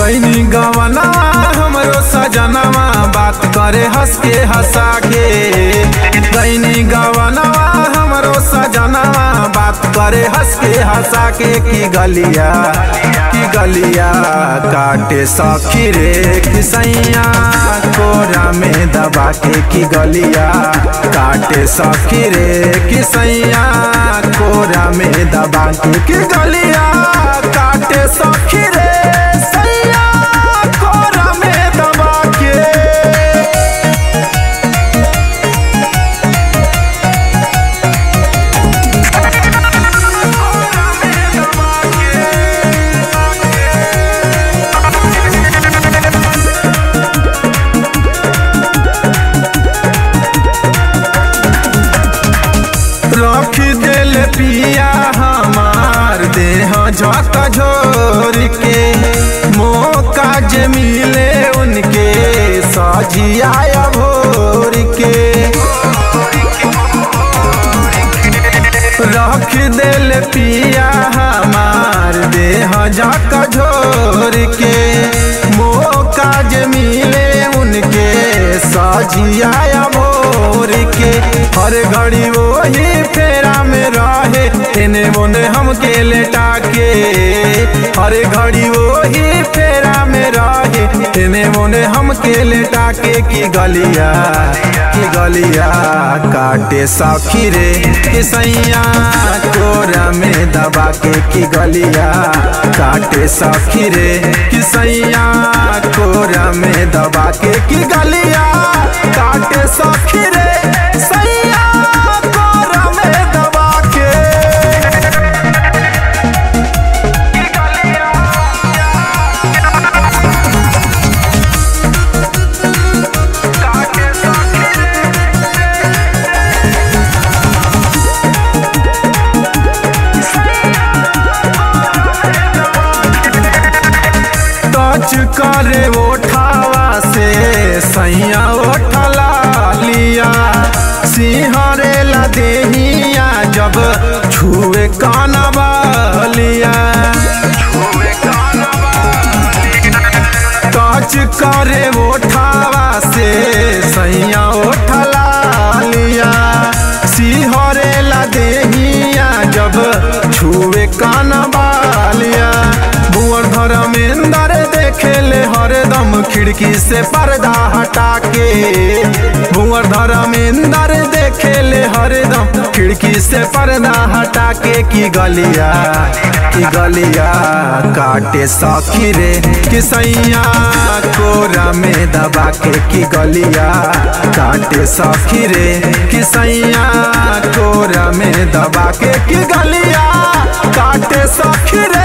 कैनी गवनवा हमरो सजनवा बात करे हंस के हंसा के कैनी गवनवा हमरो सजनवा बात करे हंस के हंसा के की गलिया की गलिया काटे सखी रे किसैया कोरा में दबा के की गलिया काटे सखी रे किसैया कोरा में दबा के की गलिया काटे सखी रे सैया कोरा में दबा के रख दिल पिया हमार देह झक झोर के मौका जे मिले उनके सजिया भोर के रख दिल पिया हमार देह झक झोर के मौका जे मिले उनके सजिया भोर के हर घड़ी वही फेरा में रहे एने मोने हमके लेटा के हर घड़ी वही फेरा में रहे एने मोने हमके लेटा के की गलिया की गलिया काटे सखी रे किसैया कोरा में दबा के की गलिया काटे सखी रे किसैया कोरा में दबा के की गलिया काटे सखी रे सैया कोरा में दबा के टच करे ओठावा से सैया ओठला लिया सिंहरे ला देहिया जब छुए कानवा लिया टच करे ओठावा से सैया ओठला लिया सिंहरे ला देहिया जब छुए कानवा लिया भुवर धर्मेंद्र देखे ले हरदम खिड़की से पर्दा हटा के भुवर धर्मेंद्र देखे ले हरदम खिड़की से पर्दा हटा के की गलिया की गलिया काटे सखी रे किसैया कोरा में दबा के की गलिया काटे सखी रे किसैया कोरा में दबा के की गलिया काटे सखी रे